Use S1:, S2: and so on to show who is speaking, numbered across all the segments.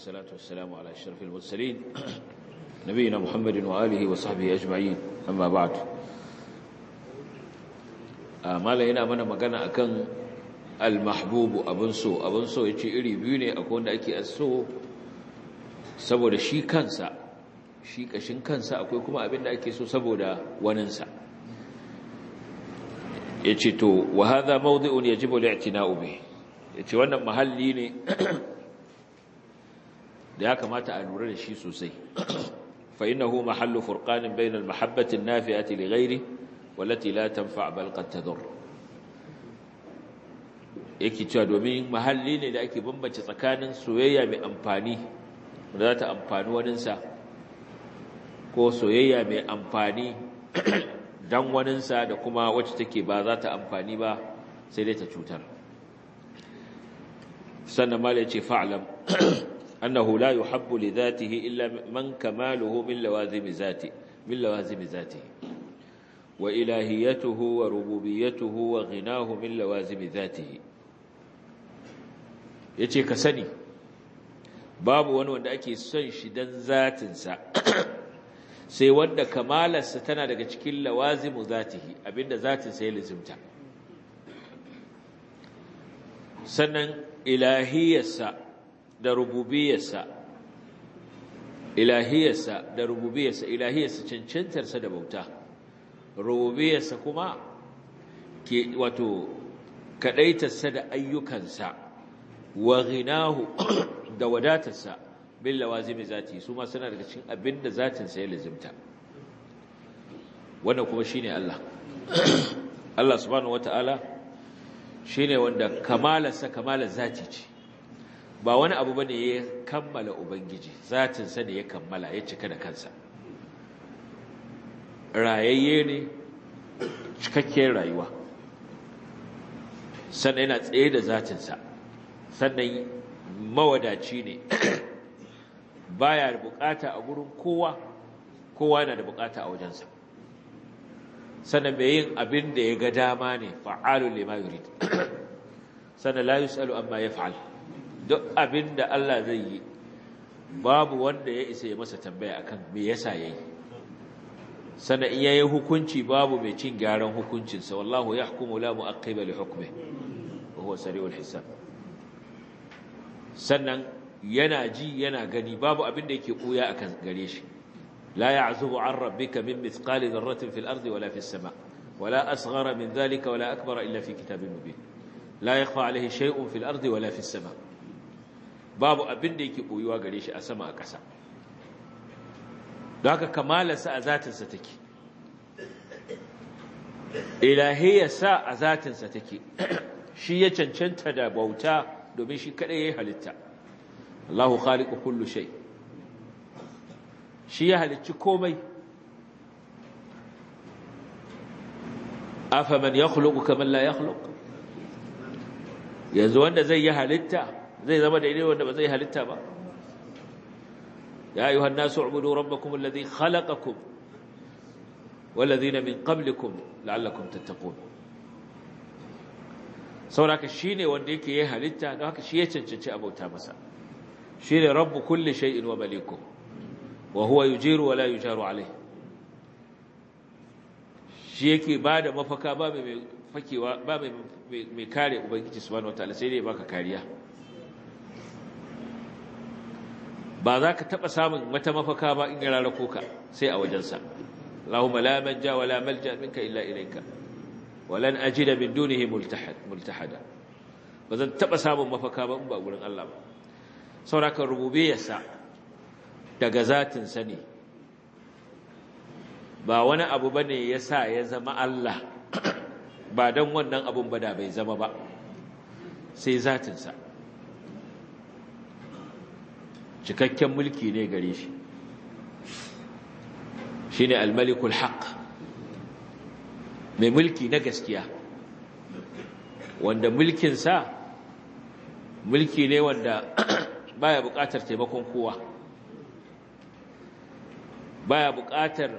S1: والصلاة والسلام على أشرف المرسلين نبينا محمد وآله وصحبه أجمعين أما بعد ما لهنا من مغانا أكن المحبوب أبن سو أبن سو يتي إري بيوني أكون أكي أسو saboda shi kansa shi kashin kansa akwai kuma abin da ake so saboda waninsa ya ce to wa haza mawdi'un yajibu li'tina'u bihi yace wannan mahalli ne da ya kamata a lura da shi sosai fa innahu mahallu furqanin bayna al-mahabbati an-nafi'ati li ghayri wallati la tanfa' bal qad tadur yake cewa domin mahalli ne da ake bambance tsakanin soyayya mai amfani da za ta amfani waninsa ko soyayya mai amfani dan waninsa da kuma wacce take ba za ta amfani ba sai dai ta cutar sannan mala ce fa'lam annahu la yuhabbu li dhatihi illa man kamaluhu min lawazim zati min lawazim zati wa ilahiyatuhu wa rububiyyatuhu wa ghinahu min lawazim zatihi yace ka sani babu wani wanda ake son shi dan zatinsa sai wanda kamalarsa tana daga cikin lawazimu zatihi abinda zatinsa ya lizimta sannan ilahiyarsa da rububiyarsa ilahiyarsa da rububiyarsa ilahiyarsa cancantarsa da bauta rububiyarsa kuma ke wato kadaitarsa da ayyukansa wa ghinahu da wadatarsa bil lawazimi zati su ma suna daga cikin abinda zatin sa ya lazimta wannan kuma shine Allah Allah subhanahu wataala shine wanda kamalarsa kamalar zati ce ba wani abu bane ya kammala ubangiji zatin sa ne ya kammala ya cika da kansa rayayye ne cikakken rayuwa sannan yana tsaye da zatin sa sannan mawadaci ne baya da bukata a gurin kowa kowa yana da bukata a wajensa sannan mai yin abin da ya ga dama ne fa'alun lima yurid sannan la yusalu amma yaf'al duk abin da Allah zai yi babu wanda ya isa ya masa tambaya akan me yasa yayi sannan in yayi hukunci babu mai cin gyaran hukuncinsa wallahu yahkumu la mu'aqqiba li hukmihi wa huwa sari'ul hisab sannan yana ji yana gani babu abin da yake koya akan gare shi la ya'zubu an rabbika min mithqali dharratin fil ardi wala fis sama wala asghara min dhalika wala akbara illa fi kitabin mubin la yakhfa alayhi shay'un fil ardi wala fis sama babu abin da yake koyuwa gare shi a sama a ƙasa don haka kamalarsa a zatinsa take ilahiyarsa a zatinsa take shi ya cancanta da bauta domin shi kadai yayi halitta Allahu khaliqu kullu shay shi ya halicci komai afaman yakhluqu kaman la yakhluq yanzu wanda zai yi halitta zai zama da irin wanda ba zai halitta ba ya ayuha an-nasu ubudu rabbakum alladhi khalaqakum والذين من قبلكم لعلكم تتقون sauraka shine wanda yake yi halitta don haka shi ya cancanci abauta masa shine rabbu kulli shay'in wa maliku wa huwa yujiru wa la yujaru alayh shi yake bada mafaka ba mai fakewa ba mai mai kare ubangiji subhanahu wataala sai dai baka kariya ba za ka taba samun wata mafaka ba in ya rarako ka sai a wajensa Allahumma la manja wa la malja minka illa ilayka walan ajida min dunihi multahad multahada bazan taba samun mafaka ba in ba gurin Allah ba saurakan rububiyarsa daga zatin sa ne ba wani abu bane yasa ya zama Allah ba dan wannan abun ba da bai zama ba sai zatin sa cikakken mulki ne gare shi shine al-malikul haqq mai mulki na gaskiya wanda mulkinsa mulki ne wanda baya buƙatar taimakon kowa baya buƙatar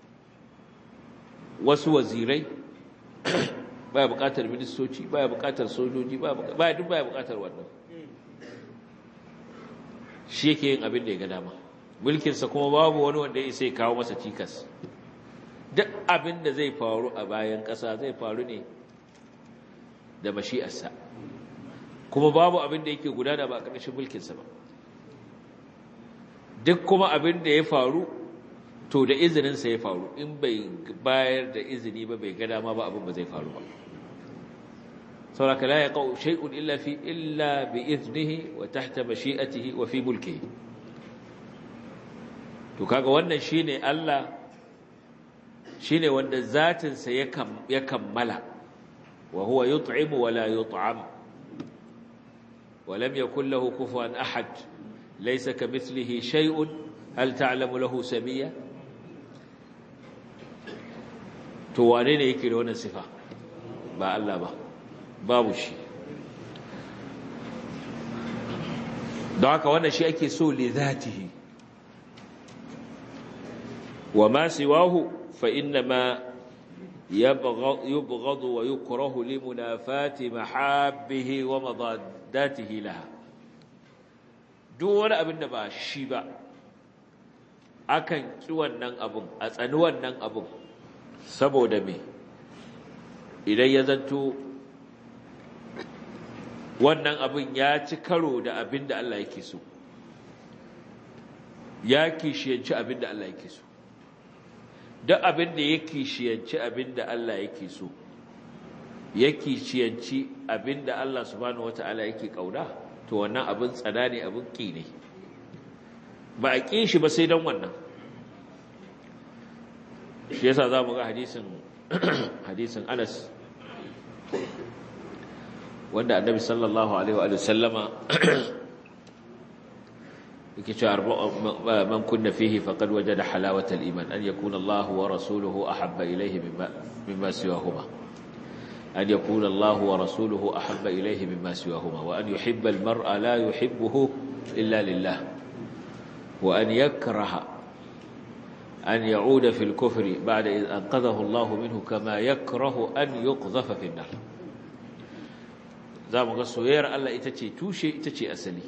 S1: wasu wazirai baya buƙatar ministoci baya buƙatar sojoji baya duk baya buƙatar wannan shi yake yin abin da ya ga dama mulkinsa kuma babu wani wanda ya sai kawo masa cikas duk abin da zai faru a bayan ƙasa zai faru ne da mashi'arsa kuma babu abin da yake gudana ba a ƙarshen mulkinsa ba duk kuma abin da ya faru to da izininsa ya faru in bai bayar da izini ba bai ga dama ba abin ba zai faru ba sauraka la yaqau shay'un illa fi illa bi iznihi wa tahta mashi'atihi wa fi mulkihi to kaga wannan shine Allah shine wanda zatin sa ya kammala wa huwa yut'imu wa la yut'am wa lam yakul lahu kufuwan ahad laysa kamithlihi shay'un hal ta'lamu lahu samiyya to wane ne yake da wannan sifa ba Allah ba babu shi don haka wannan shi ake so li zatihi wa ma siwahu fa inna ma yubghadu wa yukrahu li munafati mahabbihi wa madaddatihi laha duk wani abin da ba shi ba akan ki wannan abun a tsani wannan abun saboda me idan ya zanto wannan abin ya ci karo da abin da Allah yake so ya kishiyanci abin da Allah yake so duk abin da ya kishiyanci abin da Allah yake so ya kishiyanci abin da Allah subhanahu wata'ala yake kauna to wannan abin tsada ne abin ki ne ba a ƙi shi ba sai don wannan shi yasa za mu ga hadisin hadisin Anas wanda annabi sallallahu alaihi wa sallama yake cewa man kunna fihi faqad wajada halawata al-iman an yakuna Allah wa rasuluhu ahabba ilayhi mimma mimma siwahuma an yakuna Allah wa rasuluhu ahabba ilayhi mimma siwahuma wa an yuhibba al-mar'a la yuhibbuhu illa lillah wa an yakraha أن يعود في الكفر بعد إذ أنقذه الله منه كما يكره أن يقذف في النار za mu ga soyayyar Allah ita ce tushe ita ce asali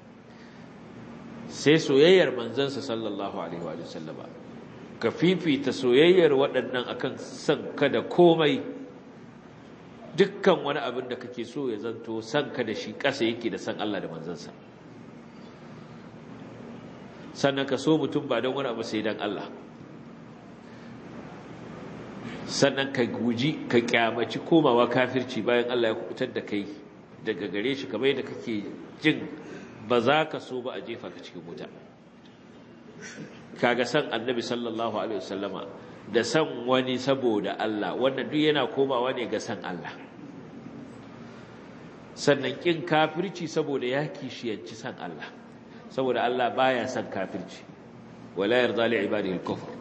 S1: sai soyayyar manzansa sallallahu alaihi wa sallama ka fifita soyayyar waɗannan akan san ka da komai dukkan wani abin da kake so ya zanto san ka da shi ƙasa yake da san Allah da manzansa sannan ka so mutum ba don wani abu sai don Allah sannan ka guji ka kyamaci komawa kafirci bayan Allah ya kubutar da kai daga gare shi kamar yadda kake jin ba za ka so ba a jefa ka cikin wuta kaga san annabi sallallahu alaihi wasallama da san wani saboda Allah wannan duk yana komawa ne ga san Allah sannan kin kafirci saboda ya kishiyanci san Allah saboda Allah baya san kafirci wala yarda li ibadihi al-kufr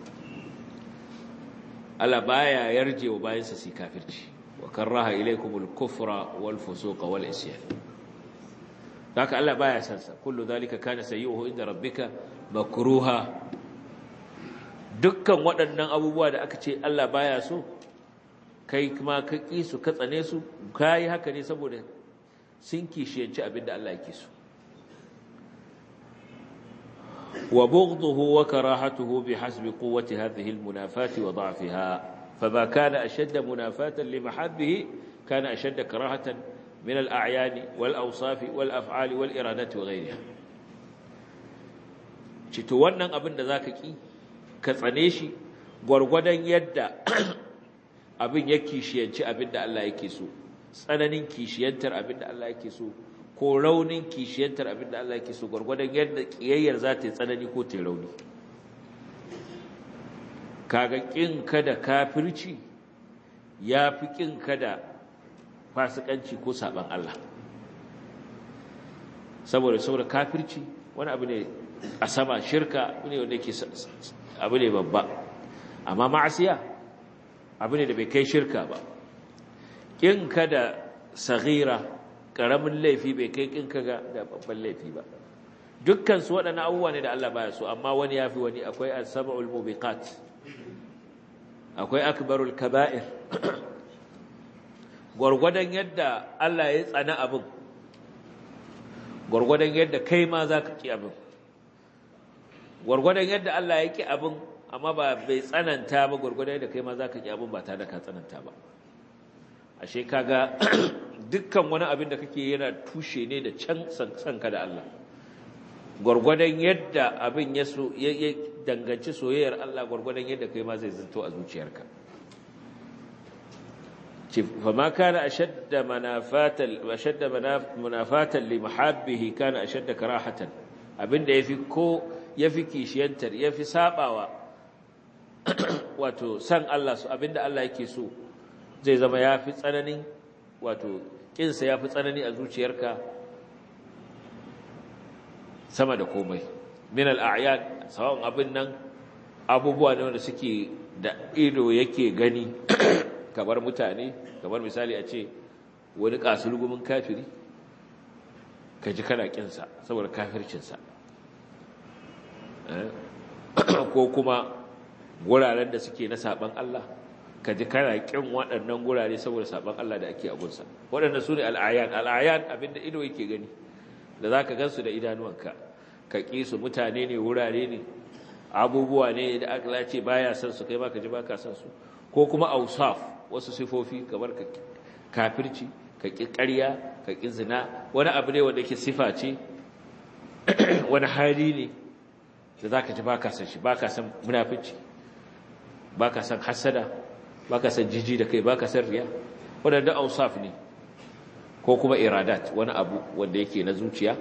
S1: Allah baya yarje wa bayansa su kafirci وكره إليكم الكفر والفسوق والإسيان ذاك الله بايا سنسا كل ذلك كان سيئه عند ربك مكروها dukkan waɗannan abubuwa da aka ce Allah baya so kai kuma ka ƙi su ka tsane su kai haka ne saboda sun kishiyanci abin da Allah yake so wa bughduhu wa karahatuhu bihasbi quwwati hadhihi almunafati wa da'fiha فما كان أشد منافاة لمحبه كان أشد كراهة من الأعيان والأوصاف والأفعال والإرادات وغيرها cito wannan abin da zaka ki ka tsane shi gwargwadon yadda abin ya kishiyanci abin da Allah yake so tsananin kishiyantar abin da Allah yake so ko raunin kishiyantar abin da Allah yake so gwargwadon yadda kiyayyar za ta yi tsanani ko ta yi rauni kaga kin kada kafirci ya fi kin kada fasikanci ko saban Allah saboda saboda kafirci wani abu ne a sama shirka ne wanda yake abu ne babba amma ma'asiya abu ne da bai kai shirka ba kin kada saghira karamin laifi bai kai kin kaga da babban laifi ba dukkan su waɗannan abubuwa ne da Allah baya so amma wani yafi wani akwai as-sab'ul mubiqat akwai akbarul kaba'ir gwargwadon yadda Allah ya tsana abin gwargwadon yadda kai ma za ka ƙi abin gwargwadon yadda Allah ya ki abin amma ba bai tsananta ba gwargwadon yadda kai ma za ka ki abin ba tare da ka tsananta ba ashe kaga dukkan wani abin da kake yana tushe ne da can sanka da Allah gwargwadon yadda abin ya so ya danganci soyayyar Allah gwargwadon yadda kai ma zai zanto a zuciyarka ce fa ma kana ashadda manafatan ashadda munafatan li mahabbihi kana ashadda karahatan abinda yafi ko yafi kishiyantar yafi sabawa wato san Allah su abinda Allah yake so zai zama yafi tsananin wato kinsa yafi tsanani a zuciyarka sama da komai min al-a'yan sawan abin nan abubuwa ne wanda suke da ido yake gani kamar mutane kamar misali a ce wani kasulgumin kafiri ka ji kana kinsa saboda kafircinsa ko kuma guraren da suke na saban Allah ka ji kana kin waɗannan gurare saboda saban Allah da ake abunsa waɗannan su ne al'ayan al'ayan abinda ido yake gani da za ka gansu da idanuwanka ka ƙi su mutane ne wurare ne abubuwa ne da aka ce baya san su kai ma ka ji baka san su ko kuma ausaf wasu sifofi kamar ka kafirci ka ƙi ƙarya ka ƙi zina wani abu ne wanda ke sifa ce wani hali ne da za ka ji baka san shi baka san munafici baka san hasada baka san jiji da kai baka san riya waɗanda ausaf ne ko kuma iradat wani abu wanda yake na zuciya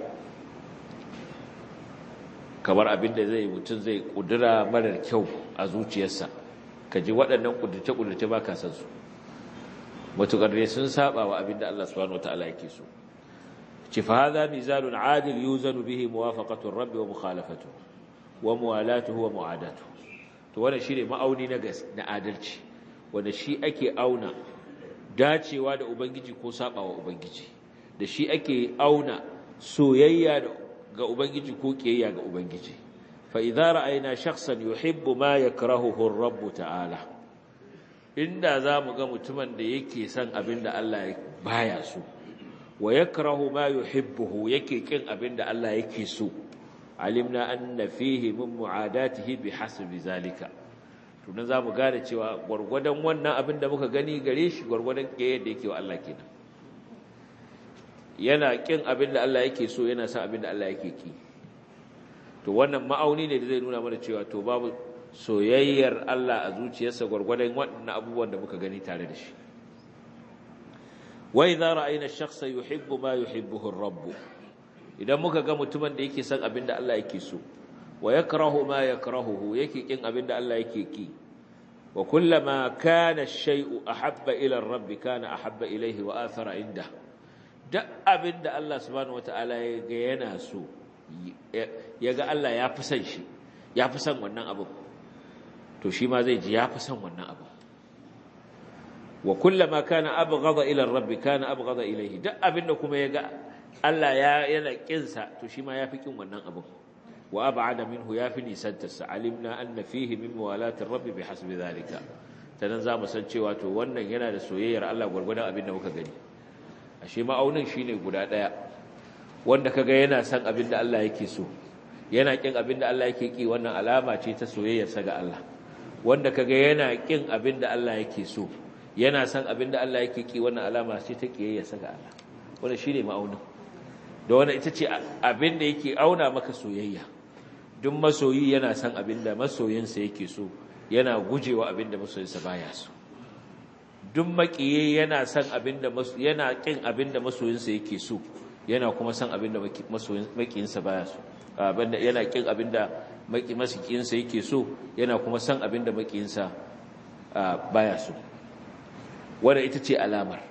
S1: kamar abin da zai mutum zai kudura marar kyau a zuciyarsa ka ji waɗannan kudurce-kudurce ba ka san su matuƙar ne sun saba wa abin da Allah subhanahu wa ta'ala yake so ci fa hadha mizanun adil yuzanu bihi muwafaqatu rabbi wa mukhalafatu wa muwalatuhu wa mu'adatu to wannan shine ma'auni na na adalci wanda shi ake auna dacewa da ubangiji ko saba wa ubangiji da shi ake auna soyayya ga ubangiji ko kiyayya ga ubangiji fa idza ra'ayna shakhsan yuhibbu ma yakrahuhu ar-rabb ta'ala inda zamu ga mutumin da yake son abinda Allah baya so wa yakrahu ma yuhibbuhu yake kin abinda Allah yake so alimna anna fihi min mu'adatihi bihasbi zalika to nan zamu gane cewa gurgurdan wannan abin da muka gani gare shi gurgurdan kiyaye da yake wa Allah kenan yana kin abin da Allah yake so yana son abin da Allah yake ki to wannan ma'auni ne da zai nuna mana cewa to babu soyayyar Allah a zuciyarsa gurgurdan waɗannan abubuwan da muka gani tare da shi wa idza ra'ayna ash-shakhsa yuhibbu ma yuhibbuhu ar-rabb idan muka ga mutumin da yake son abin da Allah yake so wa yakrahu ma yakrahuhu yake kin abin da Allah yake ki wa kullama kana ash-shay'u ahabba ila ar-rabb kana ahabba ilayhi wa athara inda duk abin da Allah subhanahu wata'ala ya ga yana so ya ga Allah ya fi son shi ya fi son wannan abu to shi ma zai ji ya fi son wannan abu wa kullama kana abghadha ila ar-rabb kana abghadha ilayhi duk abin da kuma ya ga Allah ya yana kinsa to shi ma yafi kin wannan abin wa ab'ada minhu yafi nisantarsa alimna anna fihi min mawalati rabb bihasbi zalika tanan zamu san cewa to wannan yana da soyayyar Allah gurgurdan abin da muka gani ashe ma'aunin shine guda daya wanda kaga yana san abin da Allah yake so yana kin abin da Allah yake ki wannan alama ce ta soyayyarsa ga Allah wanda kaga yana kin abin da Allah yake so yana san abin da Allah yake ki wannan alama ce ta kiyayyarsa ga Allah wannan shine ma'aunin da wannan ita ce abin da yake auna maka soyayya duk masoyi yana san abin da masoyinsa yake so yana gujewa abin da masoyinsa baya so duk makiye yana san abin da yana kin abin da masoyinsa yake so yana kuma san abin da masoyin makiyinsa baya so abinda yana kin abin da makiyinsa yake so yana kuma san abin da makiyinsa baya so wannan ita ce alamar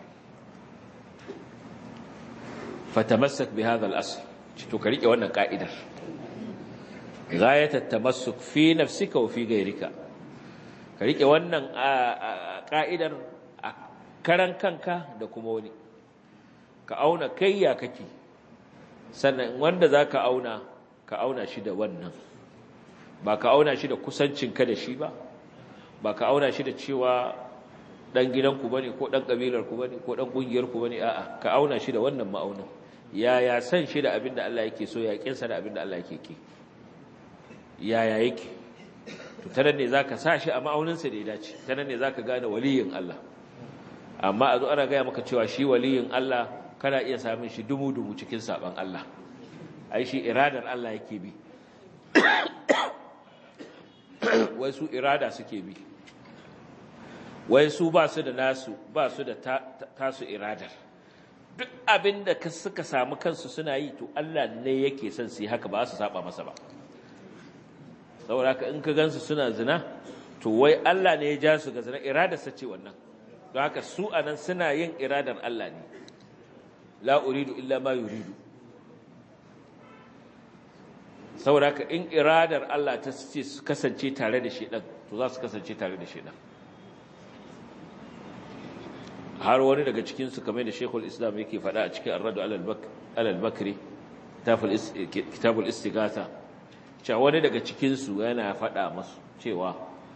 S1: fatamassak bi hadha al-asl to ka rike wannan ka'idar ghayat at-tamassuk fi nafsika wa fi ghayrika ka rike wannan ka'idar a karan kanka da kuma wani ka auna kai ya kake sannan wanda zaka auna ka auna shi da wannan ba ka auna shi da kusancinka da shi ba ba ka auna shi da cewa dan gidanku bane ko dan kabilarku bane ko dan kungiyarku bane a'a ka auna shi da wannan ma'aunin yaya san shi da abin da Allah yake so ya kinsa da abin da Allah yake ki yaya yake to tanan ne zaka sa shi a ma'auninsa da ya dace tanan ne zaka gane waliyin Allah amma a zo ana gaya maka cewa shi waliyin Allah kana iya samun shi dumu-dumu cikin saban Allah ai shi iradar Allah yake bi wai su irada suke bi wai su ba su da nasu ba su da tasu iradar duk abin da suka samu kansu suna yi to Allah ne yake son su yi haka ba su saba masa ba saboda haka in ka gansu suna zina to wai Allah ne ya ja su ga zina iradarsa ce wannan don haka su anan suna yin iradar Allah ne la uridu illa ma yuridu saboda haka in iradar Allah ta ce su kasance tare da shedan to za su kasance tare da shedan har wani daga cikin su kamar da Sheikhul Islam yake faɗa a cikin Ar-Radu alal Bakri kitabul Istighatha cewa wani daga cikin su yana faɗa masu cewa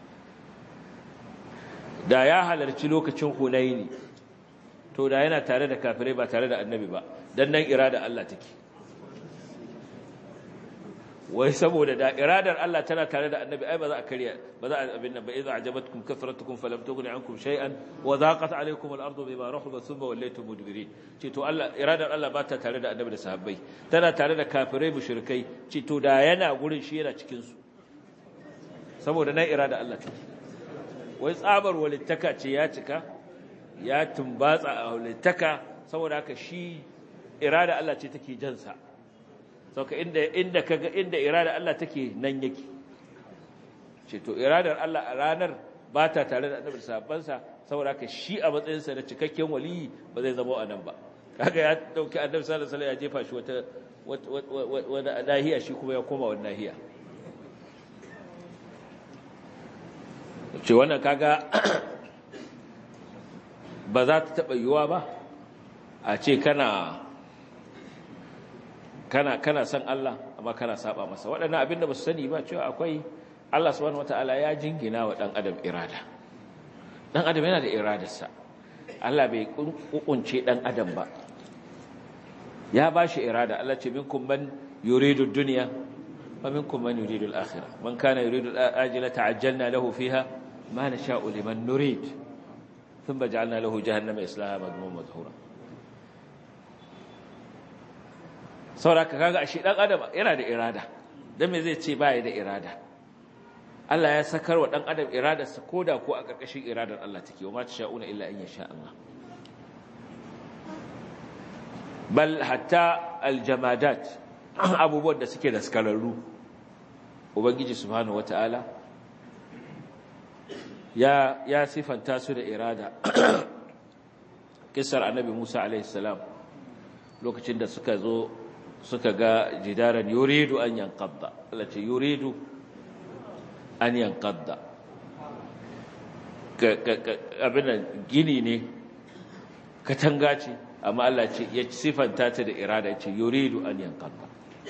S1: da ya halarci lokacin Hunaini to da yana tare da kafirai ba tare da annabi ba dan nan irada Allah take wai saboda da iradar Allah tana tare da annabi ai ba za a kariya ba za a abin nan ba idza ajabatkum kathratukum falam tughni ankum shay'an wa dhaqat alaykum al-ardu bima rahabat thumma wallaytum mudbirin ce to Allah iradar Allah ba ta tare da annabi da sahabbai tana tare da kafirai mushrikai ce to da yana gurin shi yana cikin su saboda nan irada Allah take wai tsabar walittaka ce ya cika ya tumbatsa a walittaka saboda haka shi irada Allah ce take jansa sauka inda inda kaga inda irada Allah take nan yake ce to iradar Allah a ranar ba ta tare da annabi sahabbansa saboda haka shi a matsayinsa na cikakken waliyi ba zai zama a nan ba kaga ya dauki annabi sallallahu alaihi wasallam ya jefa shi wata wata nahiya shi kuma ya koma wani nahiya ce wannan kaga ba za ta taɓa yiwuwa ba a ce kana kana kana san Allah amma kana saba masa waɗannan abin da ba su sani ba cewa akwai Allah subhanahu wataala ya jingina wa dan adam irada dan adam yana da iradarsa Allah bai kukunce dan adam ba ya bashi irada Allah ce minkum man yuridu dunya wa minkum man yuridu al-akhirah man kana yuridu al-ajila ta'ajjalna lahu fiha ma nasha'u liman nurid thumma ja'alna lahu jahannama yaslaha madmuman madhura sauraka kaga ashe dan adam yana da irada dan me zai ce baya da irada Allah ya sakar wa dan adam iradarsa koda ko a karkashin iradar Allah take wa ma sha'una illa in yasha Allah bal hatta aljamadat abubuwan da suke da skararru ubangiji subhanahu wataala ya ya sifanta su da irada kisar annabi Musa alaihi salam lokacin da suka zo suka ga jidaran yuridu an yanqadda Allah ce yuridu an yanqadda abin gini ne katanga ce amma Allah ce ya sifanta ta da irada ya ce yuridu an yanqadda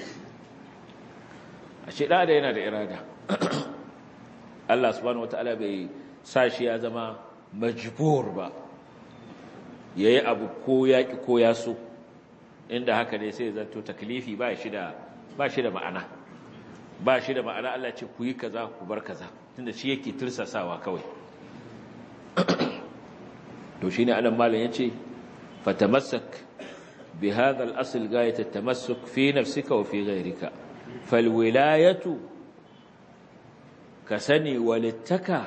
S1: a ce da yana da irada Allah subhanahu wataala bai sa shi ya zama majbur ba yayi abu ko yaki ko ya so inda haka ne sai zanto taklifi ba shi da ba shi da ma'ana ba shi da ma'ana Allah ce ku yi kaza ku bar kaza tunda shi yake tursasawa kawai to shine anan malam yace fatamassak bi hadha al-asl gayat at-tamassuk fi nafsika wa fi ghayrika falwilayatu kasani walittaka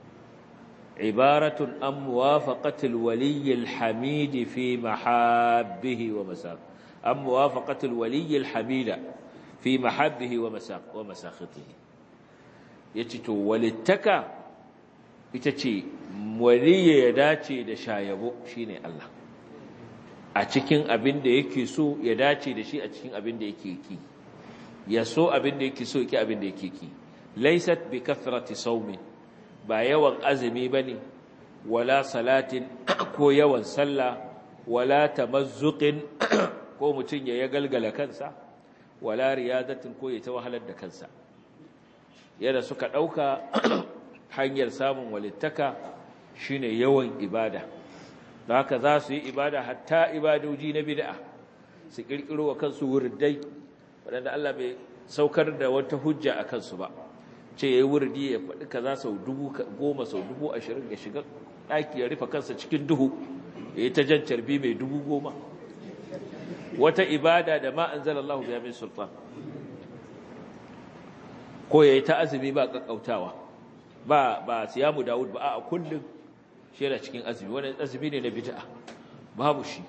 S1: عبارة عن موافقة الولي الحميد في محابه ومساق عن موافقة الولي الحميد في محبه ومساق ومساخطه يتتو ولتكا يتتي ولي يداتي da shayabo shine Allah a cikin abin da yake so ya dace da shi a cikin abin da yake ki ya so abin da yake so yake abin da yake ki laysat bi kathrati sawmin ba yawan azumi ba ne wala salatin ko yawan sallah wala tamazzuqin ko mutum ya galgala kansa wala riyadatin ko ya ta wahalar da kansa yadda suka ɗauka hanyar samun walittaka shine yawan ibada da haka za su yi ibada hatta ibadoji na bid'a su ƙirƙiro wa kansu wurdai waɗanda Allah saukar da wata hujja a kansu ba ce ya yi wurdi ya faɗi kaza sau dubu goma sau dubu ashirin ya shiga ɗaki ya rufe kansa cikin duhu ya yi ta jan carbi mai dubu goma wata ibada da ma an zala Allah biya min sultan ko ya yi ta azumi ba ƙaƙƙautawa ba ba siyamu dawud ba a kullum shi yana cikin azumi wani azumi ne na bid'a babu shi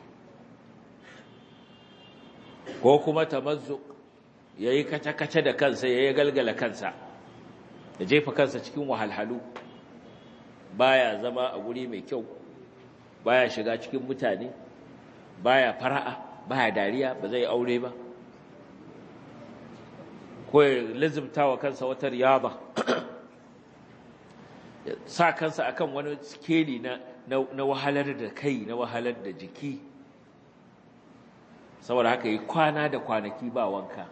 S1: ko kuma tamazzuk yayi kace-kace da kansa yayi galgala kansa ya jefa kansa cikin wahalhalu baya zama a guri mai kyau baya shiga cikin mutane baya fara'a baya dariya ba zai aure ba ko ya lazimta wa kansa wata riyaba sa kansa akan wani skeli na na wahalar da kai na wahalar da jiki saboda haka yi kwana da kwanaki ba wanka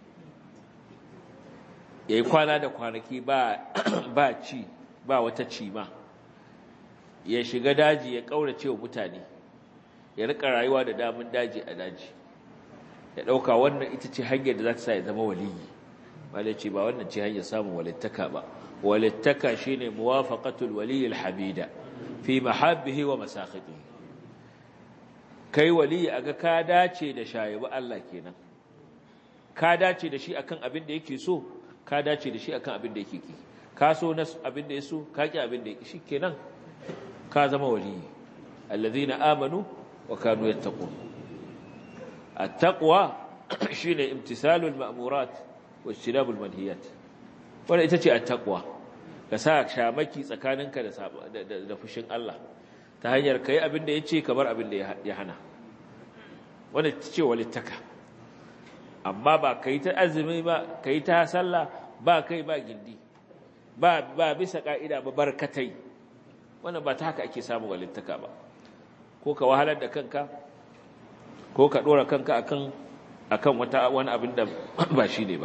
S1: ya yi kwana da kwanaki ba ba ci ba wata cima ya shiga daji ya ƙaurace wa mutane ya rika rayuwa da damun daji a daji ya ɗauka wannan ita ce hanyar da za ta sa ya zama waliyi malai ce ba wannan ce hanyar samun walittaka ba walittaka shine muwafaqatul waliyil hamida fi mahabbihi wa masakhitihi kai waliyi aga ka dace da shayibu Allah kenan ka dace da shi akan abin da yake so ka dace da shi akan abin da yake ki ka so na abin da yaso ka ki abin da yake shi kenan ka zama waliyi alladhina amanu wa kanu yattaqun at-taqwa shine imtisalul ma'murat wa ijtinabul manhiyat wannan ita ce at-taqwa ka sa shamaki tsakaninka da da fushin Allah ta hanyar kai abin da yace kamar abin da ya hana wannan ita ce walittaka amma ba kai ta azumi ba kai ta sallah ba kai ba gindi ba ba bisa ka'ida ba barkatai wannan ba ta haka ake samu walittaka ba ko ka wahalar da kanka ko ka dora kanka akan akan wata wani abin da ba shi ne ba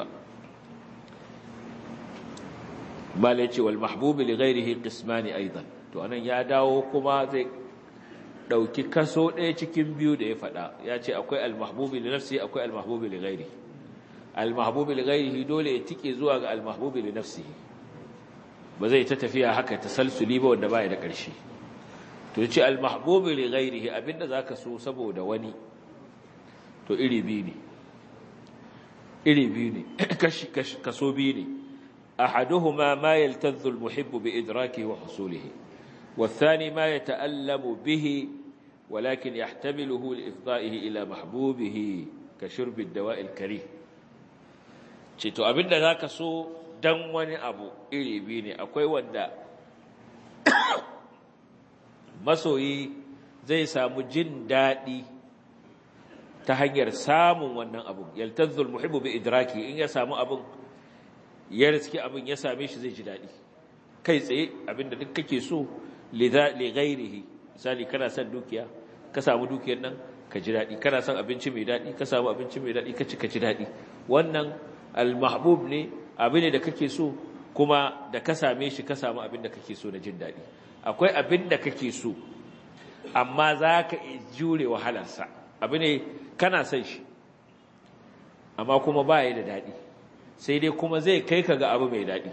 S1: bala yace wal mahbubi li ghairihi qismani aidan to anan ya dawo kuma zai dauki kaso ɗaya cikin biyu da ya faɗa ya ce akwai al mahbubi li nafsi akwai al mahbubi li ghairihi al mahbubi li ghairihi dole ya tike zuwa ga al mahbubi li nafsihi ba zai ta tafiya haka tasalsuli ba wanda baya da ƙarshe to yace al mahbubi li ghairihi abinda zaka so saboda wani to iri biyu ne iri biyu ne kashi kaso biyu ne أحدهما ما يلتذ المحب بإدراكه وحصوله والثاني ما يتألم به ولكن يحتمله لإفضائه إلى محبوبه كشرب الدواء الكريه to abin da zaka so dan wani abu iri biyu ne akwai wanda masoyi zai samu jin daɗi ta hanyar samun wannan abu yaltazzul muhibbu bi idraki in ya samu abun ya riski abin ya same shi zai ji daɗi kai tsaye abinda duk kake so li ghairihi misali kana son dukiya ka samu dukiyar nan ka ji daɗi kana son abinci mai daɗi ka samu abinci mai daɗi ka ci ka ji daɗi wannan al-mahbub ne abin ne da kake so kuma da ka same shi ka samu abin da kake so na jin daɗi akwai abin da kake so amma za ka jure wahalarsa abin ne kana son shi amma kuma ba ya da daɗi sai dai kuma zai kai ka ga abu mai daɗi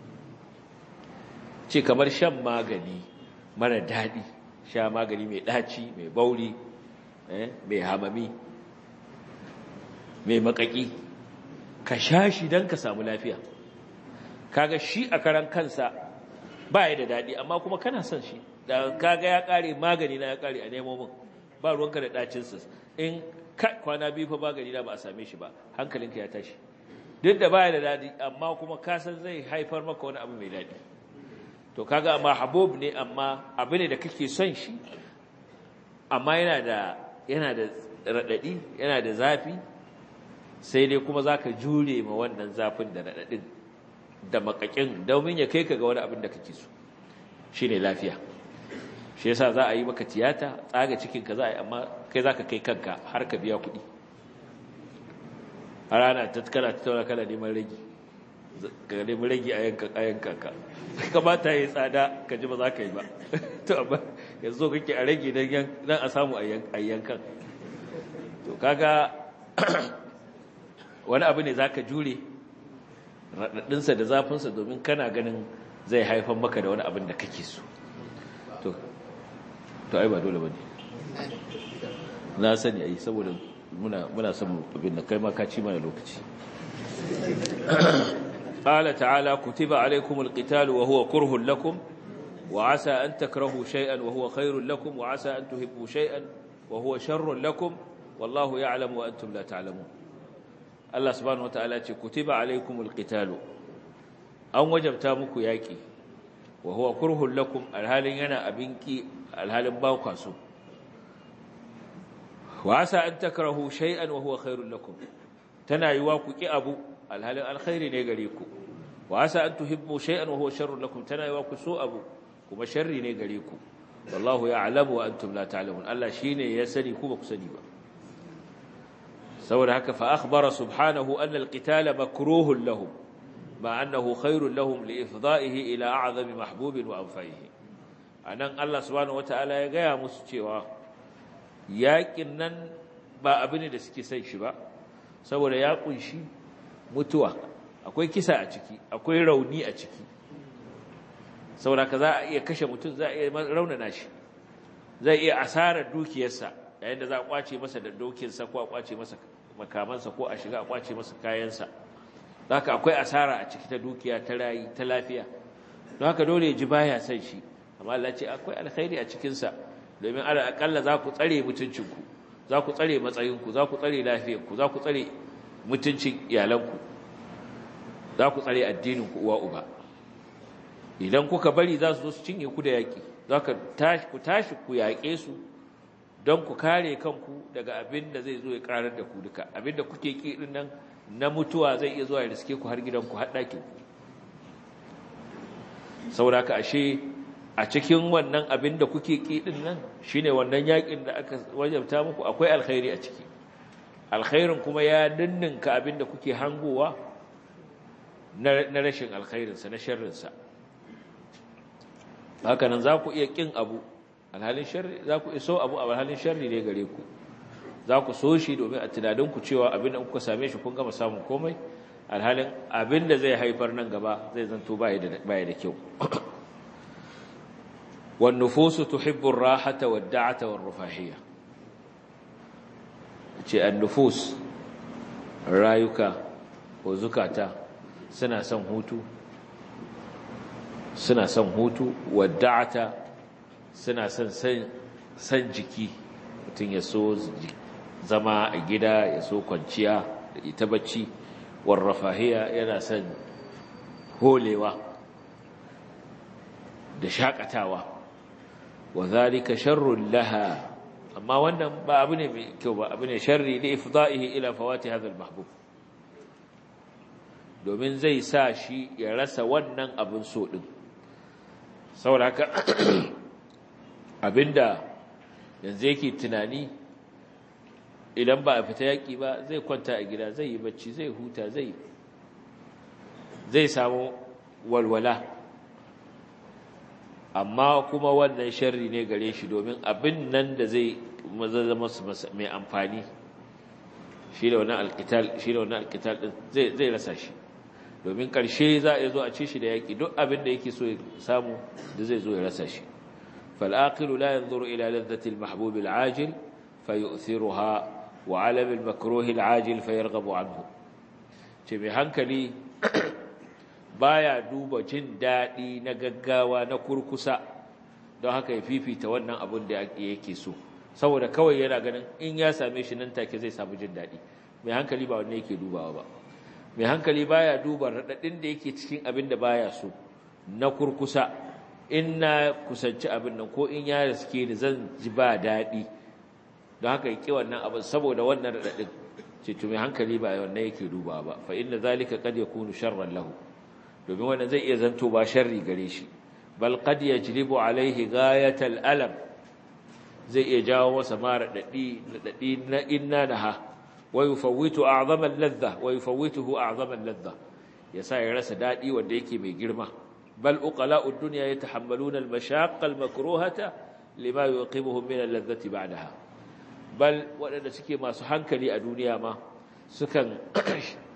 S1: ce kamar shan magani mara daɗi sha magani mai ɗaci mai bauri mai hamami mai makaki ka sha shi don ka samu lafiya kaga shi a karan kansa ba ya da daɗi amma kuma kana son shi da kaga ya ƙare magani na ya ƙare a nemo min ba ruwanka da ɗacinsa in kwana biyu fa magani na ba a same shi ba hankalinka ya tashi duk da baya da dadi amma kuma kasan zai haifar maka wani abu mai dadi to kaga amma habub ne amma abu ne da kake son shi amma yana da yana da radadi yana da zafi sai dai kuma zaka jure ma wannan zafin da radadin da makakin domin ya kai ka ga wani abin da kake so shine lafiya shi yasa za a yi maka tiyata tsaga cikin ka za a yi amma kai zaka kai kanka har ka biya kuɗi a rana ta kana ta tauna kana neman ragi ka neman ragi a yankan a yankan ka kamata yi tsada ka ji ba za ka yi ba to amma yanzu kake a ragi don a samu a yankan to kaga wani abu ne za ka jure raɗaɗinsa da zafinsa domin kana ganin zai haifar maka da wani abin da kake so to to ai ba dole ba ne na sani ai saboda muna muna son abin da kai ma ka ci mana lokaci qala ta'ala kutiba alaykumul qitalu wa huwa kurhun lakum wa asa an takrahu shay'an wa huwa khairun lakum wa asa an tuhibbu shay'an wa huwa sharrun lakum wallahu ya'lamu wa antum la ta'lamun Allah subhanahu wataala ce kutiba alaykumul qitalu an wajabta muku yaki wa huwa kurhun lakum alhalin yana abinki alhalin ba ku so wa asa an takrahu shay'an wa huwa khairul lakum tana yiwa ku ki abu alhalin alkhairi ne gare ku wa asa an tuhibbu shay'an wa huwa sharrul lakum tana yiwa ku so abu kuma sharri ne gare ku wallahu ya'lamu wa antum la ta'lamun Allah shine ya sani ku ba ku sani ba saboda haka fa akhbara subhanahu anna alqitala makruhun lahum ma annahu khairul lahum li ifda'ihi ila a'zami mahbubin wa anfa'ihi anan Allah subhanahu wataala ya gaya musu cewa yaƙin nan ba abu ne da suke son shi ba saboda ya kunshi mutuwa akwai kisa a ciki akwai rauni a ciki saboda ka za a iya kashe mutum za a iya raunana shi zai iya asarar dukiyarsa yayin da za a kwace masa da dokinsa ko a kwace masa makamansa ko a shiga a kwace masa kayansa haka akwai asara a ciki ta dukiya ta rayi ta lafiya don haka dole ya ji baya son shi amma Allah ce akwai alkhairi a cikinsa domin ala akalla za ku tsare mutuncinku za ku tsare matsayinku za ku tsare lafiyarku za ku tsare mutuncin iyalanku za ku tsare addininku uwa uba idan kuka bari za su zo su cinye ku da yaƙi za ku tashi ku yaƙe su don ku kare kanku daga abin da zai zo ya ƙarar da ku duka abin da kuke ƙi ɗin nan na mutuwa zai iya zuwa ya riske ku har gidanku har ɗakinku saboda ka ashe a cikin wannan abin da kuke ƙiɗin nan shine wannan yaƙin da aka wajabta muku akwai alkhairi a ciki alkhairin kuma ya ninninka abin da kuke hangowa na rashin alkhairinsa na sharrinsa haka nan za ku iya ƙin abu alhalin sharri za ku iso abu a alhalin sharri ne gare ku za ku so shi domin a tunaninku cewa abin da kuka same shi kun gama samun komai alhalin abin da zai haifar nan gaba zai zanto baya da kyau والنفوس تحب الراحة والدعة والرفاهية النفوس رايك وزكاتا سنة سن هوتو سنة سن هوتو والدعة سنة سن سن جكي mutum ya so zama a gida ya so kwanciya da ita bacci warrafahiya yana son holewa da shakatawa wa zalika sharrun laha amma wannan ba abu ne mai kyau ba abu ne sharri li ifda'ihi ila fawati hadha al-mahbub domin zai sa shi ya rasa wannan abin so din saboda haka abinda yanzu yake tunani idan ba a fita yaki ba zai kwanta a gida zai yi bacci zai huta zai zai samu walwala amma kuma wannan sharri ne gare shi domin abin nan da zai zama mai amfani shi da wannan alkital shi da wannan alkital din zai zai rasa shi domin karshe za a zo a ci shi da yaki duk abin da yake so ya samu da zai zo ya rasa shi fal aqilu la yanzuru ila ladhati al mahbub al ajil fayu'thiruha wa 'alam al makruh al ajil fayarghabu anhu ce mai hankali baya duba jin daɗi na gaggawa na kurkusa don haka ya fifita wannan abin da yake so saboda kawai yana ganin in ya same shi nan take zai samu jin daɗi mai hankali ba wanne yake dubawa ba mai hankali baya duba raɗaɗin da yake cikin abin da baya so na kurkusa in na kusanci abin nan ko in ya riske ni zan ji ba daɗi don haka yake wannan abin saboda wannan raɗaɗin ce to mai hankali ba wannan yake dubawa ba fa inna zalika qad yakunu sharran lahu domin wannan zai iya zanto ba sharri gare shi bal qad yajlibu alaihi ghayatal alam zai iya jawo masa mara dadi dadi na inna naha wa yufawwitu a'zama al-ladha wa yufawwituhu a'zama al-ladha yasa ya rasa dadi wanda yake mai girma bal uqala'ud dunya yatahammaluna al-mashaqqa al-makruhata lima yuqimuhum min al-ladhati ba'daha bal wadanda suke masu hankali a duniya ma sukan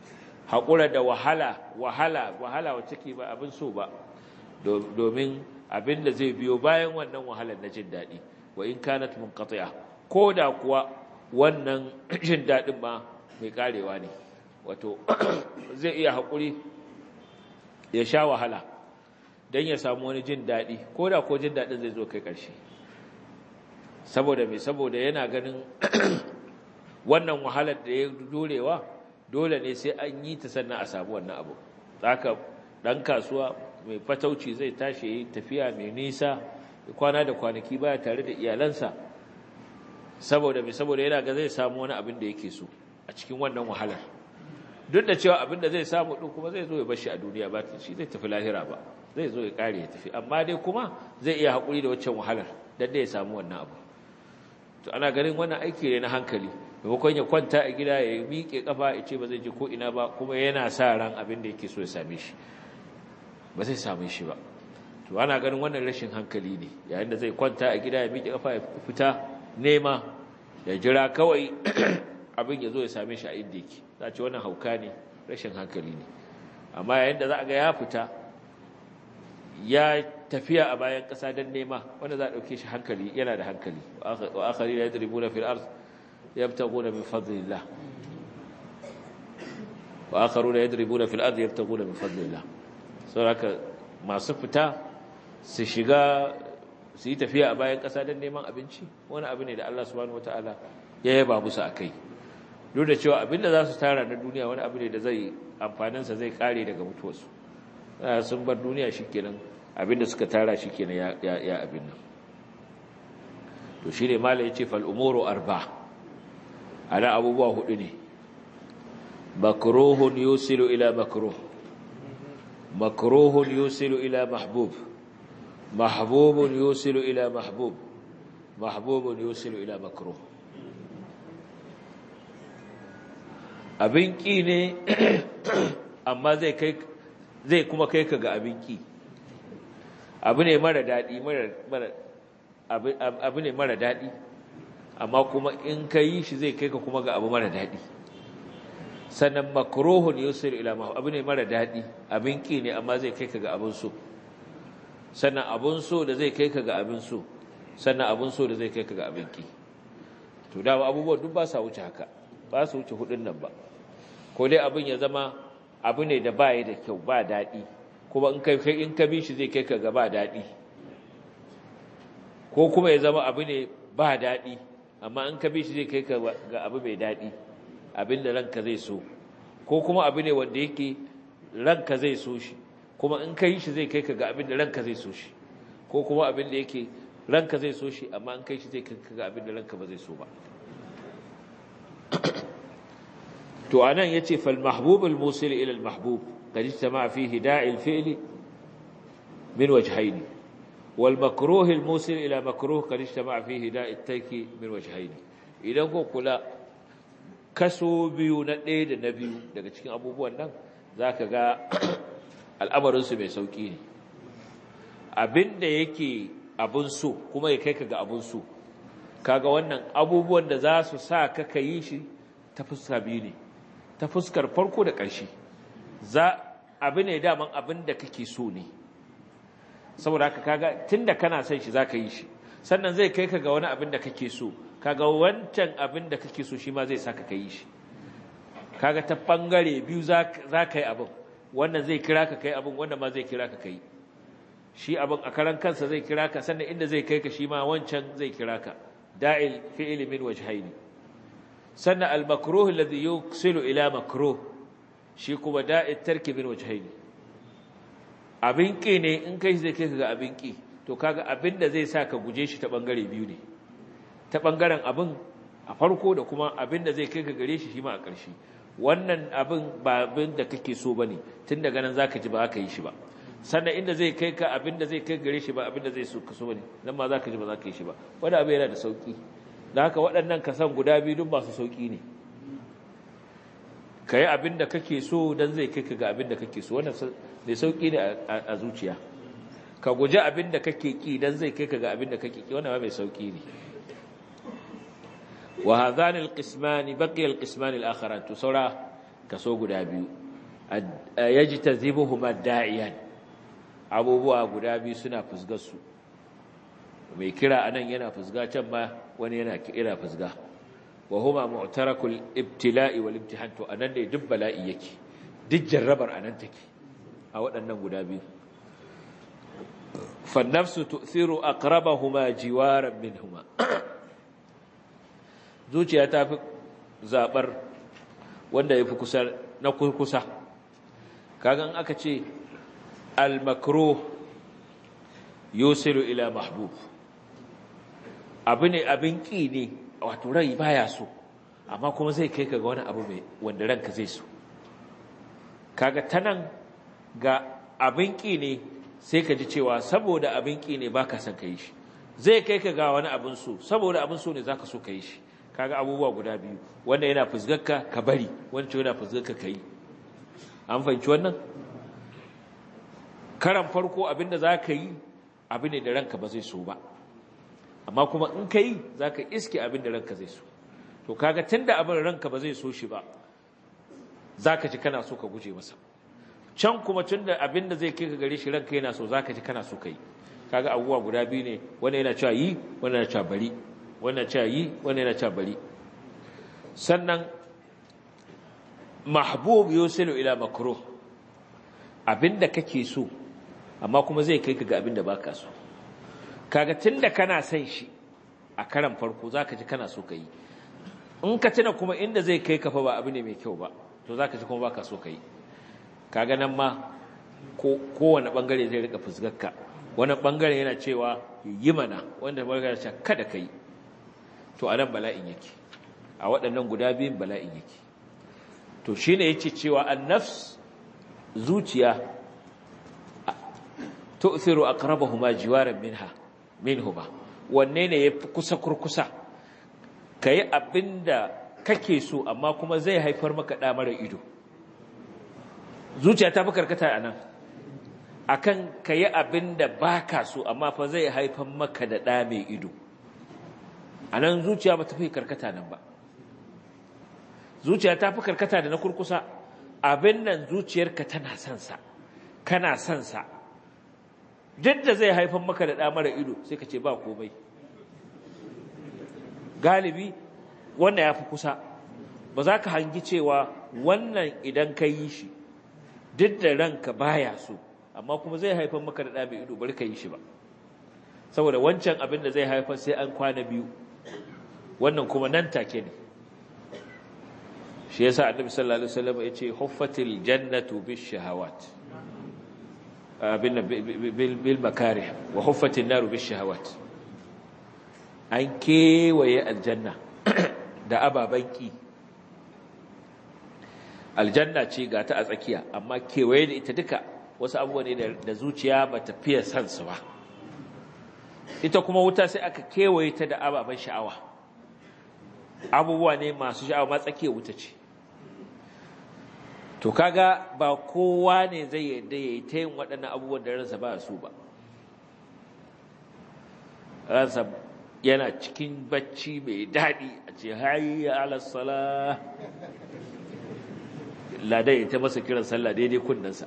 S1: haƙura da wahala wahala wahala wacce ke ba abin so ba domin abin da zai biyo bayan wannan wahalar na jin daɗi wa in kanat munqati'a ko da kuwa wannan jin daɗin ma mai karewa ne wato zai iya haƙuri ya sha wahala don ya samu wani jin daɗi ko da ko jin daɗin zai zo kai ƙarshe saboda mai saboda yana ganin wannan wahalar da ya dorewa dole ne sai an yi ta sannan a samu wannan abu haka ɗan kasuwa mai fatauci zai tashi yi tafiya mai nisa kwana da kwanaki baya tare da iyalansa saboda mai saboda yana ga zai samu wani abin da yake so a cikin wannan wahalar duk da cewa abin da zai samu ɗin kuma zai zo ya bashi a duniya ba shi zai tafi lahira ba zai zo ya ƙare ya tafi amma dai kuma zai iya haƙuri da waccan wahalar don da ya samu wannan abu to ana ganin wannan aiki ne na hankali maimakon ya kwanta a gida ya miƙe kafa ya ce ba zai je ko ina ba kuma yana sa ran abin da yake so ya same shi ba zai same shi ba to ana ganin wannan rashin hankali ne yayin da zai kwanta a gida ya miƙe kafa ya fita nema ya jira kawai abin ya zo ya same shi a inda yake za a ce wannan hauka ne rashin hankali ne amma yayin da za a ga ya fita ya tafiya a bayan ƙasa don nema wanda za a ɗauke shi hankali yana da hankali wa akari da ya dribu na fil arz ya fita gona min fadlillah wa akaru da ya dribu na fil arz ya fita gona min fadlillah sau haka masu fita su shiga su yi tafiya a bayan ƙasa don neman abinci wani abu ne da Allah subhanahu wataala ya yaba musu a kai duk da cewa abinda za su tara na duniya wani abu ne da zai amfaninsa zai kare daga mutuwarsu sun bar duniya shi kenan abinda suka tara shi kenan ya abin nan to shi ne mala ya ce fal'umoro arba ana abubuwa hudu ne makrohun yusilu ila makroh makrohun yusilu ila mahbub mahbubun yusilu ila mahbub mahbubun yusilu ila makroh abin ƙi ne amma zai kai zai kuma kai ka ga abin ƙi abu ne mara daɗi abu ne mara daɗi amma kuma in ka yi shi zai kai ka kuma ga abu mara daɗi sannan makrohun yusuf ilama abu ne mara daɗi abin ƙi ne amma zai kai ka ga abin so sannan abin so da zai kai ka ga abin so sannan abin so da zai kai ka ga abin ƙi to dama abubuwan duk ba sa wuce haka ba su wuce hudun nan ba ko dai abin ya zama abu ne da ba ya da kyau ba daɗi kuma in kai in ka bi shi zai kai ka ga ba daɗi ko kuma ya zama abu ne ba daɗi amma in ka bi shi zai kai ka ga abu mai daɗi abin da ranka zai so ko kuma abu ne wanda yake ranka zai so shi kuma in ka yi shi zai kai ka ga abin da ranka zai so shi ko kuma abin da yake ranka zai so shi amma in kai shi zai kai ka ga abin da ranka ba zai so ba to anan yace fal mahbub al musil ila al mahbub qad ijtama fihi da'i al fi'l min wajhayn wal makruh al musil ila makruh qad ijtama fihi da'i al tarki min wajhayn idan ko kula kaso biyu na ɗaya da na biyu daga cikin abubuwan nan zaka ga al'amarin su mai sauki ne abinda yake abun so kuma ya kai ka ga abun so kaga wannan abubuwan da za su sa ka yi shi ta fuska biyu ne ta fuskar farko da ƙarshe za abu ne daman abin da kake so ne saboda haka kaga tunda kana son shi zaka yi shi sannan zai kai ka ga wani abin da kake so kaga wancan abin da kake so shi ma zai saka ka yi shi kaga ta bangare biyu za ka yi abin wannan zai kira ka kai abin wannan ma zai kira ka kai shi abin a karan kansa zai kira ka sannan inda zai kai ka shi ma wancan zai kira ka da'il fi'li min wajhaini sannan al-makruh alladhi yuksilu ila makruh shi kuma da'it tarki min wajhaini abin ki ne in kai zai kai ka ga abin ki to kaga abin da zai sa ka guje shi ta bangare biyu ne ta bangaren abin a farko da kuma abin da zai kai ka gare shi shi ma a ƙarshe wannan abin ba abin da kake so bane tun daga nan zaka ji ba ka yi shi ba sannan inda zai kai ka abin da zai kai gare shi ba abin da zai so ka so bane nan ma zaka ji ba zaka yi shi ba wani abu yana da sauki da haka waɗannan kasan guda biyu duk masu sauki ne ka yi abin da kake so don zai kai ka ga abin da kake so wannan mai sauki ne a zuciya ka guji abin da kake ki don zai kai ka ga abin da kake ki wannan mai sauki ne wa hadhani alqismani baqiya alqismani alakharan to saura kaso guda biyu yajtazibuhuma da'iyan abubuwa guda biyu suna fusgar su mai kira anan yana fusga can ma wani yana kira fusga wa huma mu'tarakul ibtila'i wal imtihan to anan ne duk bala'i yake duk jarrabar anan take a waɗannan guda biyu fa nafsu tu'thiru aqrabahuma jiwaran minhuma zuciya ta fi zabar wanda yafi kusa na kusa kagan aka ce al makruh yusilu ila mahbub abu ne abin ƙi ne wato rai baya so amma kuma zai kai ka ga wani abu mai wanda ranka zai so kaga tanan ga abin ƙi ne sai ka ji cewa saboda abin ƙi ne baka son ka yi shi zai kai ka ga wani abin so saboda abin so ne zaka so ka yi shi kaga abubuwa guda biyu wanda yana fusgarka ka bari wancan yana fusgarka ka yi an fahimci wannan karan farko abin da za ka yi abin ne da ranka ba zai so ba amma kuma in ka yi za ka iske abin da ranka zai so to kaga tun da abin ranka ba zai so shi ba za ka ji kana so ka guje masa can kuma tun da abin da zai kai ka gare shi ranka yana so za ka ji kana so ka yi kaga abubuwa guda biyu ne wanda yana cewa yi wanda yana cewa bari wanda yana cewa yi wanda yana cewa bari sannan mahbub yusilu ila makruh abinda kake so amma kuma zai kai ka ga abinda baka so kaga tunda kana son shi a karan farko zaka ji kana so ka yi in ka tuna kuma inda zai kai ka fa ba abu ne mai kyau ba to zaka ji kuma baka so ka yi kaga nan ma ko kowane bangare zai rika fuskarka wani bangare yana cewa yi mana wanda bangare cewa kada ka yi to anan bala'in yake a waɗannan guda biyun bala'in yake to shine yace cewa an-nafs zuciya tu'thiru aqrabahuma jiwaran minha minhuma wanne ne yafi kusa kurkusa kai abinda kake so amma kuma zai haifar maka da mara ido zuciya ta fi karkata anan akan kai abinda baka so amma fa zai haifar maka da da mai ido anan zuciya ba ta fi karkata nan ba zuciya ta fi karkata da na kurkusa abin nan zuciyarka tana son sa kana son sa duk da zai haifar maka da mara ido sai ka ce ba komai galibi wannan ya fi kusa ba za ka hangi cewa wannan idan ka yi shi duk da ranka baya so amma kuma zai haifar maka da mai ido bari ka yi shi ba saboda wancan abin da zai haifar sai an kwana biyu wannan kuma nan take ne shi yasa annabi sallallahu alaihi wasallam yace huffatil jannatu bish shahawat bil makarih wa huffatin naru bish shahawat an kewaye aljanna da ababan ki aljanna ce ga ta a tsakiya amma kewaye da ita duka wasu abubuwa ne da zuciya ba ta fiye san su ba ita kuma wuta sai aka kewaye ta da ababen sha'awa abubuwa ne masu sha'awa ma tsakiyar wuta ce to kaga ba kowa ne zai yadda ya yi ta yin waɗannan abubuwan da ransa ba su ba ransa yana cikin bacci mai daɗi a ce hayya alasala ladai ya ta masa kiran sallah daidai kunnensa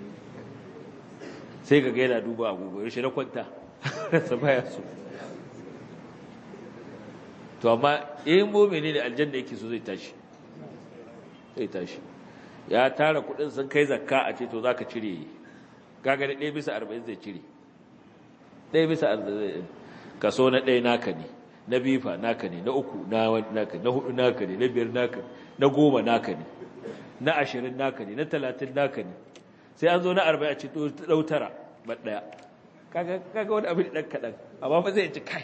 S1: sai ga yana duba agogo yaushe na kwanta ransa baya so to amma in mumini da aljanna yake so zai tashi zai tashi ya tara kudin sun kai zakka a ce to zaka cire kaga da 1 bisa 40 zai cire 1 bisa 40 kaso na 1 naka ne na bifa naka ne na uku na naka na hudu naka ne na biyar naka na goma naka ne na ashirin naka ne na talatin naka ne sai an zo na arba'in a ce to dau tara ba daya kaga kaga wani abin dan kadan amma fa zai ci kai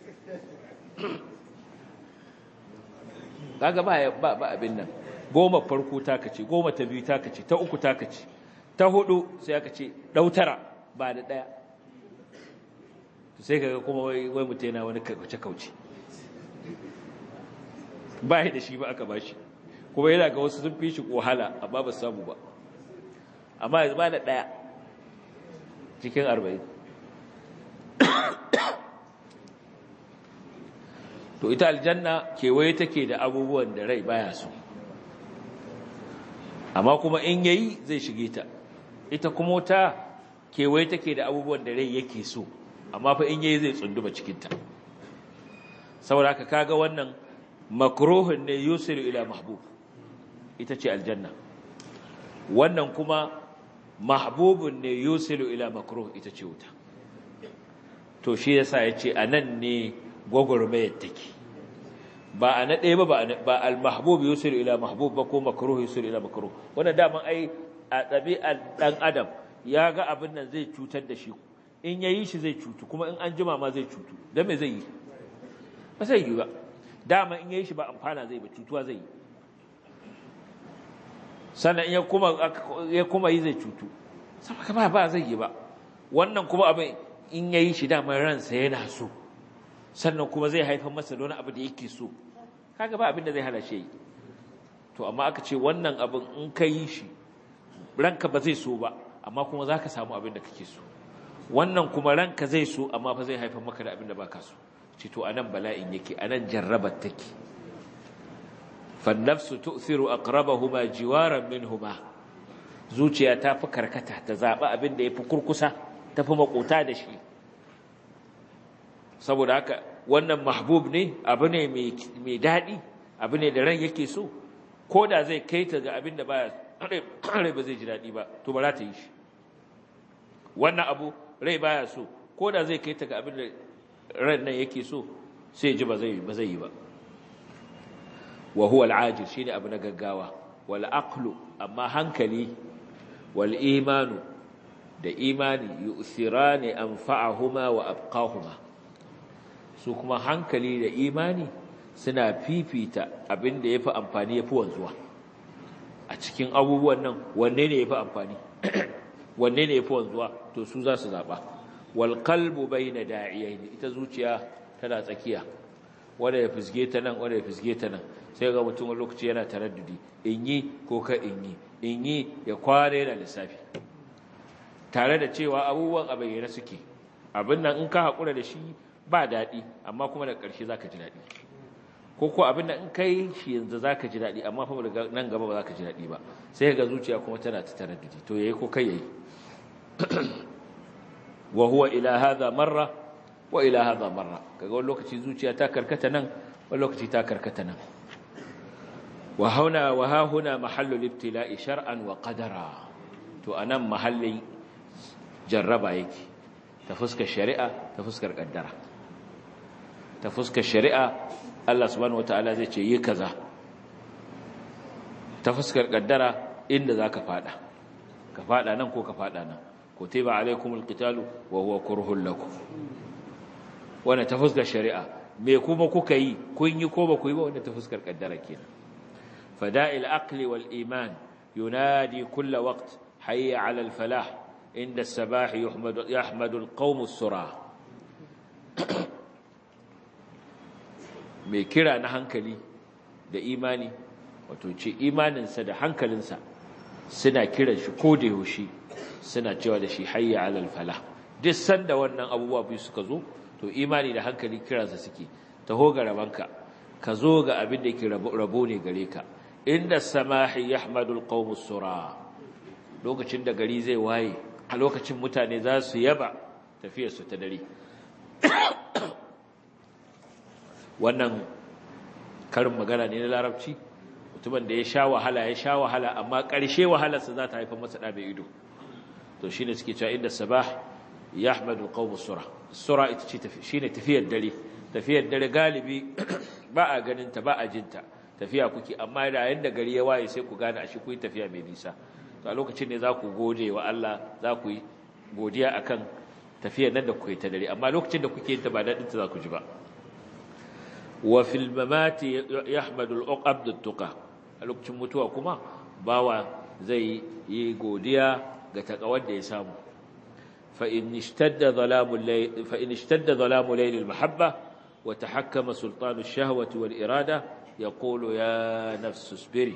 S1: kaga ba ba ba abin nan goma farko taka ce goma ta biyu taka ce ta uku taka ce ta hudu sai aka ce dautara ba da daya to sai kaga kuma wai wai mutai yana wani kauce kauce ba da shi ba aka bashi kuma yana ga wasu sun fi shi wahala amma ba samu ba amma yanzu ba da daya cikin 40 to ita aljanna kewaye take da abubuwan da rai baya so amma kuma in yayi zai shige ta ita kuma wuta kewaye take da abubuwan da rai yake so amma fa in yayi zai tsunduma cikin ta saboda haka kaga wannan makruhun ne yusiru ila mahbub ita ce aljanna wannan kuma mahbubun ne yusilu ila makruh ita ce wuta to shi yasa yace anan ne gogormayar take ba a na ɗaya ba ba al-mahbub yusilu ila mahbub ba ko makruh yusilu ila makruh wannan daman ai a ɗabi'ar ɗan adam ya ga abin nan zai cutar da shi in yayi shi zai cutu kuma in an jima ma zai cutu dan me zai yi ba zai yi ba dama in yayi shi ba amfana zai ba cutuwa zai yi sannan ya kuma ya kuma yi zai cutu saboda ba ba zai yi ba wannan kuma abin in yayi shi dama ransa yana so sannan kuma zai haifar masa da wani abu da yake so kaga ba abin da zai hana shi to amma aka ce wannan abin in ka yi shi ranka ba zai so ba amma kuma zaka samu abin da kake so wannan kuma ranka zai so amma fa zai haifar maka da abin da baka so ce to anan bala'in yake anan jarrabar take fannafsu tu'thiru aqrabahuma jiwaran minhuma zuciya ta fi karkata ta zaba abin da yafi kurkusa ta fi makota da shi saboda haka wannan mahbub ne abu ne mai daɗi abu ne da ran yake so ko da zai kai ta ga abin da baya rai ba zai ji daɗi ba to ba za ta yi shi wannan abu rai baya so ko da zai kai ta ga abin da ran nan yake so sai ji ba zai ba zai yi ba wa huwa al-ajil shine abu na gaggawa wal aqlu amma hankali wal imanu da imani yu'thirani anfa'ahuma wa abqahuma su kuma hankali da imani suna fifita abin da yafi amfani yafi wanzuwa a cikin abubuwan nan wanne ne yafi amfani wanne ne yafi wanzuwa to su za su zaba wal qalbu bayna da'iyaini ita zuciya tana tsakiya wanda ya fisge ta nan wanda ya fisge ta nan sai ga mutum wani lokaci yana taraddudi in yi ko ka in yi in yi ya kware yana lissafi tare da cewa abubuwan a bayyana suke abin nan in ka haƙura da shi ba daɗi amma kuma da ƙarshe za ka ji daɗi ko ko abin nan in ka yi shi yanzu za ka ji daɗi amma kuma nan gaba ba za ka ji daɗi ba sai ga zuciya kuma tana ta taraddudi to yayi ko kai yayi wa huwa ila hadha marra wa ila hadha marra kaga wani lokaci zuciya ta karkata nan wani lokaci ta karkata nan wa hauna wa ha huna mahallu libtila'i shar'an wa qadara to anan mahallin jarraba yake ta fuskar shari'a ta fuskar kaddara ta fuskar shari'a Allah subhanahu wataala zai ce yi kaza ta fuskar kaddara inda zaka fada ka fada nan ko ka fada nan kutiba alaikumul qitalu wa huwa kurhul lakum wannan ta fuskar shari'a me kuma kuka yi kun yi ko ba ku yi ba wannan ta fuskar kaddara kenan fada'il aqli wal iman yunadi kull waqt hayya 'ala al falah inda as-sabah yuhmadu yahmadu al qawm as-sura me kira na hankali da imani wato ce imaninsa da hankalinsa suna kiran shi ko da yaushe suna cewa da shi hayya 'ala al falah duk sanda wannan abubuwa biyu suka zo to imani da hankali kiransa suke taho ga rabanka ka zo ga abin da yake rabo ne gare ka inda samahi yahmadul qaumus sura lokacin da gari zai waye a lokacin mutane za su yaba tafiyar su ta dare wannan karin magana ne na larabci mutumin da ya sha wahala ya sha wahala amma ƙarshe wahalarsa za ta haifar masa ɗa mai ido to shine suke cewa inda sabah yahmadul qaumus sura sura ita ce shine tafiyar dare tafiyar dare galibi ba a ganin ta ba a jinta tafiya kuke amma da yayin da gari ya waye sai ku gane a shi ku yi tafiya mai nisa to a lokacin ne za ku gode wa Allah za ku yi godiya akan tafiyar nan da kuke ta dare amma lokacin da kuke yin ta ba dadin ta za ku ji ba wa fil mamati yahmadu al-uqab tuqa a lokacin mutuwa kuma bawa zai yi godiya ga takawar da ya samu فإن اشتد ظلام الليل فإن اشتد ظلام ليل المحبة وتحكم سلطان الشهوة والإرادة يقول يا نفس اصبري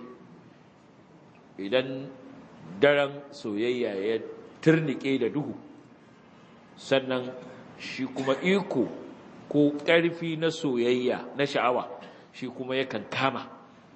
S1: idan daren soyayya ya turnike da duhu sannan shi kuma iko ko ƙarfi na soyayya na sha'awa shi kuma yakan kama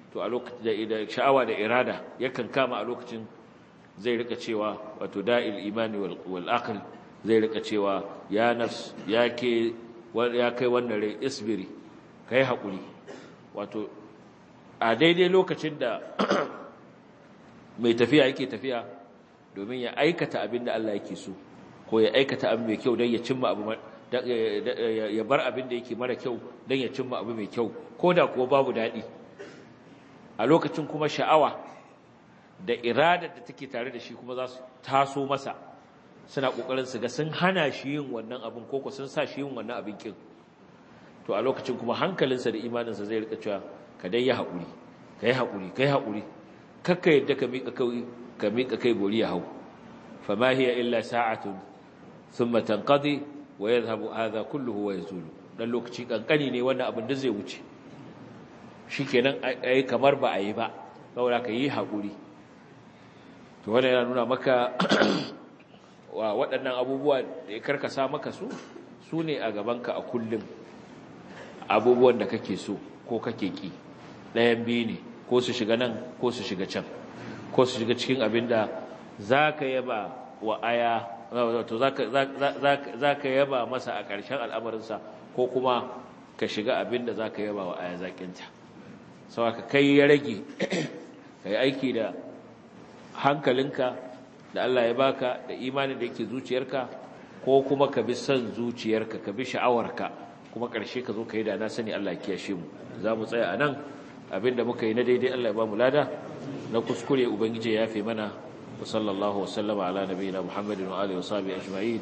S1: to a lokacin da sha'awa da irada yakan kama a lokacin zai rika cewa wato da'il imani wal aql zai rika cewa ya nafs ya ke ya kai wannan rai isbiri kai hakuri wato a daidai lokacin da mai tafiya yake tafiya domin ya aikata abin da Allah yake so ko ya aikata abu mai kyau don ya cimma abu ya bar abin da yake mara kyau don ya cimma abu mai kyau ko da kuwa babu daɗi a lokacin kuma sha'awa da iradar da take tare da shi kuma za su taso masa suna ƙoƙarin su ga sun hana shi yin wannan abin ko sun sa shi yin wannan abin kin to a lokacin kuma hankalinsa da imaninsa zai rika cewa ka dai yi haƙuri ka yi haƙuri ka yi haƙuri kakka yadda ka miƙa kai ka miƙa kai bori ya hau fama hiya illa sa'atun thumma tanqadi wa yadhhabu hadha kulluhu wa yazulu dan lokaci kankani ne wannan abin da zai wuce shikenan ai kamar ba a yi ba saboda ka yi haƙuri to wannan yana nuna maka wa waɗannan abubuwa da ya karkasa maka su su ne a gabanka a kullum abubuwan da kake so ko kake ki ɗayan biyu ne ko su shiga nan ko su shiga can ko su shiga cikin abin da za ka yaba wa aya wato za ka yaba masa a ƙarshen al'amarinsa ko kuma ka shiga abin da za ka yaba wa aya zaƙinta sau ka kai ya rage ka yi aiki da hankalinka da Allah ya baka da imanin da yake zuciyarka ko kuma ka bi son zuciyarka ka bi sha'awarka kuma ƙarshe ka zo ka yi da na sani Allah ya kiyashe mu za mu tsaya a nan abinda muka yi na daidai Allah ya ba mu lada na kuskure ubangiji ya fi mana wa sallallahu wa sallama ala nabiyina muhammadin wa alihi wa sahbihi ajma'in